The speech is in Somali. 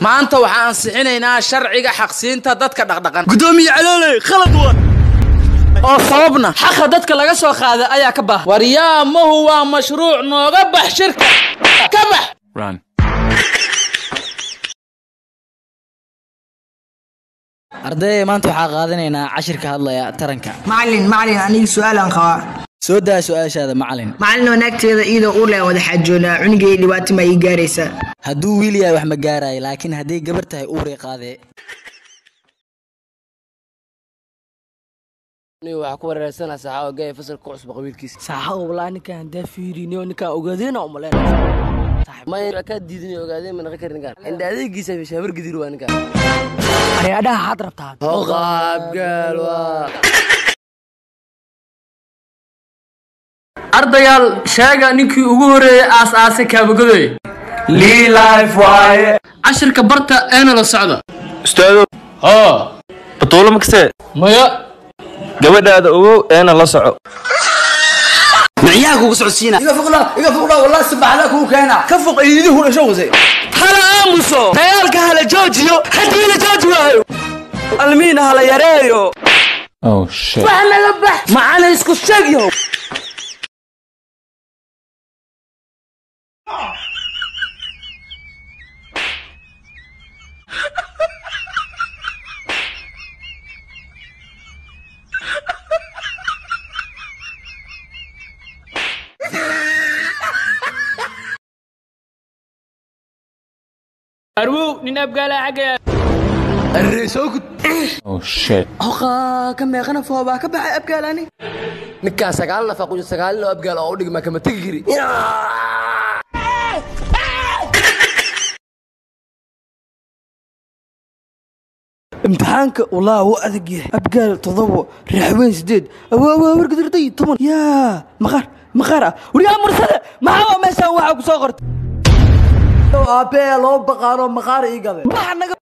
maanta waxaan ansixinaynaa sharciga xaqsiinta dadka dhaqdhaqan gudoomiye calooley khalad waa oo sababna xaqa dadka laga soo qaaday ayaa ka baahan waryaamahu waa mashruuc nooga bax shirka ka bax ardayda maanta waxaa qaadanaynaa cashirka hadlaya taranka macalin macalin aniga su-aalaan qabaa soo daa su-aashaada macalin macalin wanaagteeda iyadoo uu leen wada xaajoonaa cunugay dhibaato ma ii gaaraysaa hadduu wiil yahay wax ma gaarayo laakiin hadday gabar tahay uuray qaadee waxaa ku wareersanaa saaxa gaya fasalka ku cusba qabiilkiisa saaxa walaa ninkaan hadaa fiiriniyo ninkaan ogaadeyna umaleen maya kaa diidin ogaadeen ma naqan karin ninkaan indha adeegiisa shaabar gidir waa ninkaan areadhaha xaad rabtaan qaabgaal waa ardayaal sheega ninkii ugu horeeyey aas-aasay kaabagodoy liilife waaye cashirka barta eena la socda ustaado hoo batuulo makase maya gabadhaada ogow eena la soco micyaha kugu socodsiina iga fuqna iga fuqna wallahi subaxda kuu keena ka foq iidihu dhasho wase hala aamuso dagaalka hala joojiyo haddii la jooji waayo almiina hala yareeyo wax naga bax macana isku sheegyo arwow nin abgaala xaggaya hoqaa ka meeqana foobaa ka baxay abgaalani ninkaan sagaal nafa qujo sagaalin oo abgaal oo u dhigma kama tegi kari imtixaanka walaa wuu adag yahay abgaal todobo raaxweyn sideed awaawaa wargadarday toban yaa maqaar maqaar ah waryaa mursade maxaa meeshaan waxaa ku soo qortay aabbee loo baqaaro maqaar ii gabe waxa naga